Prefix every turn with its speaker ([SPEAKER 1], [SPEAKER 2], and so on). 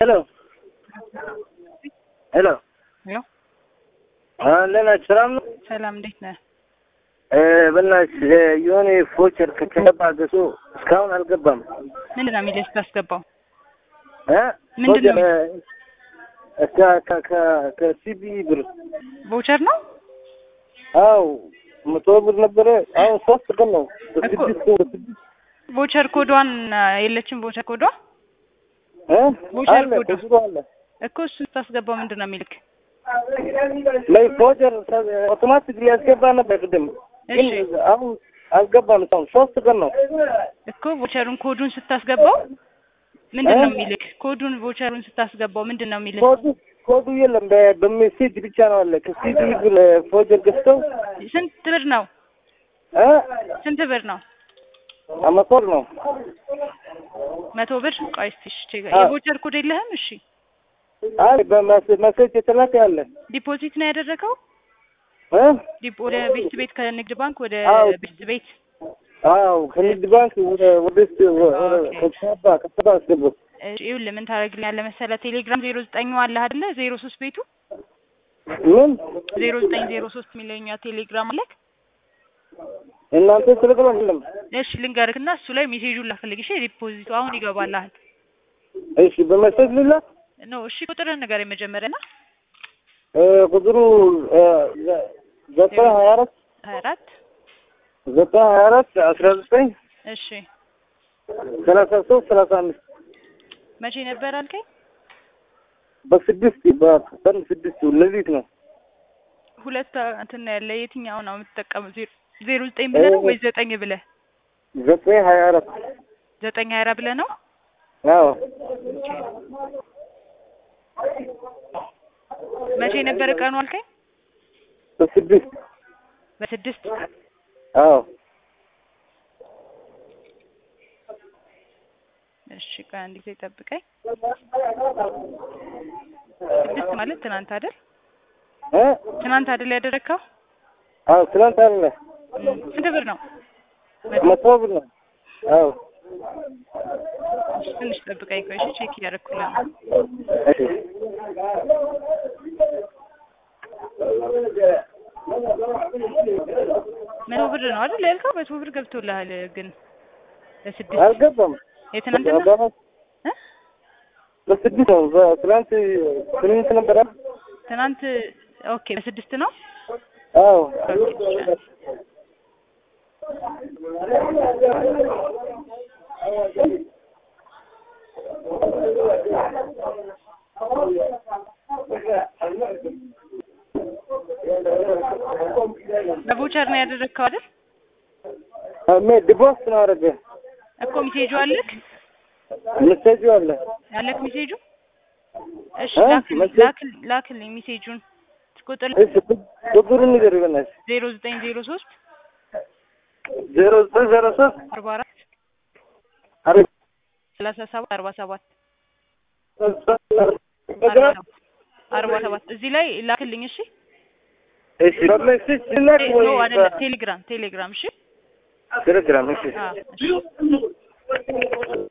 [SPEAKER 1] ሄሎ ሄሎ
[SPEAKER 2] ሄሎ
[SPEAKER 1] እንዴት ናችሁ? ሰላም ነው?
[SPEAKER 2] ሰላም እንዴት ነህ?
[SPEAKER 1] በእናትሽ የሆነ ፎቸር ከከባ ገሶ እስካሁን አልገባም።
[SPEAKER 2] ምንድን ነው የሚልህ ስታስገባው?
[SPEAKER 1] እ?
[SPEAKER 2] ምንድን ነው
[SPEAKER 1] ፎቸር ከ- ከ- ከ- ከሲቢ ብር
[SPEAKER 2] ቮቸር ነው
[SPEAKER 1] አው መቶ ብር ነበረ። አሁን ሶስት ቀን ነው በስድስት በስድስት
[SPEAKER 2] ቮቸር ኮዷን የለችም። ቮቸር ኮዷ
[SPEAKER 1] እ?
[SPEAKER 2] ቮቸር
[SPEAKER 1] አለ
[SPEAKER 2] ኮዱ።
[SPEAKER 1] ከድሮ አለ
[SPEAKER 2] እኮ እሱን ስታስገባው ምንድን ነው የሚልክ?
[SPEAKER 1] ላይ ፎቸር አውቶማቲክ ሊያስገባ ነበር ቅድም ግን
[SPEAKER 2] እሺ
[SPEAKER 1] አሁን አልገባም። እስካሁን ሶስት ቀን ነው
[SPEAKER 2] እኮ ቮቸሩን ኮዱን ስታስገባው ምንድን ነው
[SPEAKER 1] እ?
[SPEAKER 2] የሚልክ? ኮዱን ቮቸሩን ስታስገባው ምንድን ነው የሚልክ?
[SPEAKER 1] ኮዱ ኮዱ የለም በ- በሜሴጅ ብቻ ነው አለ ከሲቢ ብር ፎቸር ገዝተው
[SPEAKER 2] ስንት ብር ነው?
[SPEAKER 1] እ?
[SPEAKER 2] ስንት ብር ነው?
[SPEAKER 1] አመቶር ነው
[SPEAKER 2] መቶ ብር። ቆይ እስኪ እሺ፣ ቼክ
[SPEAKER 1] አዎ።
[SPEAKER 2] የቮቸር ኮድ የለህም? እሺ
[SPEAKER 1] አይ በመሴጅ የተላከ ያለ
[SPEAKER 2] ዲፖዚት ነው ያደረገው?
[SPEAKER 1] እ?
[SPEAKER 2] ዲፖ ወደ ቤት ቤት ከንግድ ባንክ ወደ
[SPEAKER 1] አዎ።
[SPEAKER 2] ቤት ቤት
[SPEAKER 1] አዎ ከንግድ ባንክ ወደ ወደ ወደ
[SPEAKER 2] ኦኬ።
[SPEAKER 1] ከተባ ከተባ አስገቡ
[SPEAKER 2] እሺ፣ ይኸውልህ ምን ታደርግልኛለህ መሰለህ? ቴሌግራም ዜሮ ዘጠኝ አለህ አይደለ? ዜሮ ሶስት ቤቱ
[SPEAKER 1] ምን
[SPEAKER 2] ዜሮ ዘጠኝ ዜሮ ሶስት የሚለኛ ቴሌግራም አለክ?
[SPEAKER 1] እናንተ ቴሌግራም የለም
[SPEAKER 2] እሺ ልንገርህ እና እሱ ላይ ሜሴጁን ላክልኝ። እሺ ዲፖዚቱ አሁን ይገባልሃል።
[SPEAKER 1] እሺ በመሴጅ ልላ
[SPEAKER 2] ኖ እሺ ቁጥርህን ንገረኝ መጀመሪያ ና
[SPEAKER 1] እ ቁጥሩ እ ዘ- ዘጠኝ ሀያ አራት
[SPEAKER 2] ሀያ አራት
[SPEAKER 1] ዘጠኝ ሀያ አራት አስራ ዘጠኝ
[SPEAKER 2] እሺ
[SPEAKER 1] ሰላሳ ሶስት ሰላሳ አምስት
[SPEAKER 2] መቼ ነበር አልከኝ?
[SPEAKER 1] በስድስት በቀን ስድስት ሌሊት ነው
[SPEAKER 2] ሁለት እንትን ነው ያለ የትኛው ነው የምትጠቀመው? ዜሮ ዜሮ ዘጠኝ ብለህ ነው ወይስ ዘጠኝ ብለህ?
[SPEAKER 1] ዘጠኝ ሀያ አራት
[SPEAKER 2] ዘጠኝ ሀያ አራት ብለህ ነው?
[SPEAKER 1] አዎ
[SPEAKER 2] መቼ ነበር ቀኑ አልከኝ?
[SPEAKER 1] በስድስት
[SPEAKER 2] በስድስት
[SPEAKER 1] አዎ
[SPEAKER 2] እሺ ቆይ አንድ ጊዜ ጠብቀኝ። ስድስት ማለት ትናንት አይደል?
[SPEAKER 1] እ
[SPEAKER 2] ትናንት አይደል ያደረግከው?
[SPEAKER 1] አዎ ትናንት አለ
[SPEAKER 2] እም፣ ስንት ብር ነው?
[SPEAKER 1] መቶ ብር ነው አዎ
[SPEAKER 2] እሺ፣ ትንሽ ጠብቀኝ ቆይ እሺ፣ ቼክ እያደረኩልህ ነው።
[SPEAKER 1] እሺ
[SPEAKER 2] መቶ ብር ነው አይደል ያልከው? መቶ ብር ገብቶልሃል ግን ለስድስት
[SPEAKER 1] አልገባም
[SPEAKER 2] የትናንትና
[SPEAKER 1] በ-
[SPEAKER 2] እ?
[SPEAKER 1] በስድስት ነው በትናንት ስምንት ነበረ
[SPEAKER 2] ትናንት ኦኬ፣ በስድስት ነው።
[SPEAKER 1] አዎ
[SPEAKER 2] ኦኬ፣ በቮቸር ነው ያደረግከው አይደል?
[SPEAKER 1] ሜ ዲቦስ ነው አደረገ
[SPEAKER 2] እኮ ሚሴጁ አለክ
[SPEAKER 1] መሴጁ አለ
[SPEAKER 2] ያለክ ሚሴጁ። እሺ
[SPEAKER 1] እ?
[SPEAKER 2] ላክልኝ
[SPEAKER 1] መሴጅ?
[SPEAKER 2] ላክል- ላክልኝ ሚሴጁን ቁጥር
[SPEAKER 1] እሺ ቁጥሩን ንገር በእናትሽ
[SPEAKER 2] ዜሮ ዘጠኝ ዜሮ ሶስት
[SPEAKER 1] ዜሮ ዘጠኝ ዜሮ ሶስት
[SPEAKER 2] አርባ አራት
[SPEAKER 1] አረ-
[SPEAKER 2] ሰላሳ ሰባት አርባ ሰባት
[SPEAKER 1] እንደገና?
[SPEAKER 2] አርባ ሰባት እዚህ ላይ ላክልኝ። እሺ
[SPEAKER 1] እሺ በሜሴጅ ላክ ወይ
[SPEAKER 2] ኖ አይደለም፣ ቴሌግራም ቴሌግራም። እሺ
[SPEAKER 1] ቴሌግራም እሺ
[SPEAKER 2] አዎ እሺ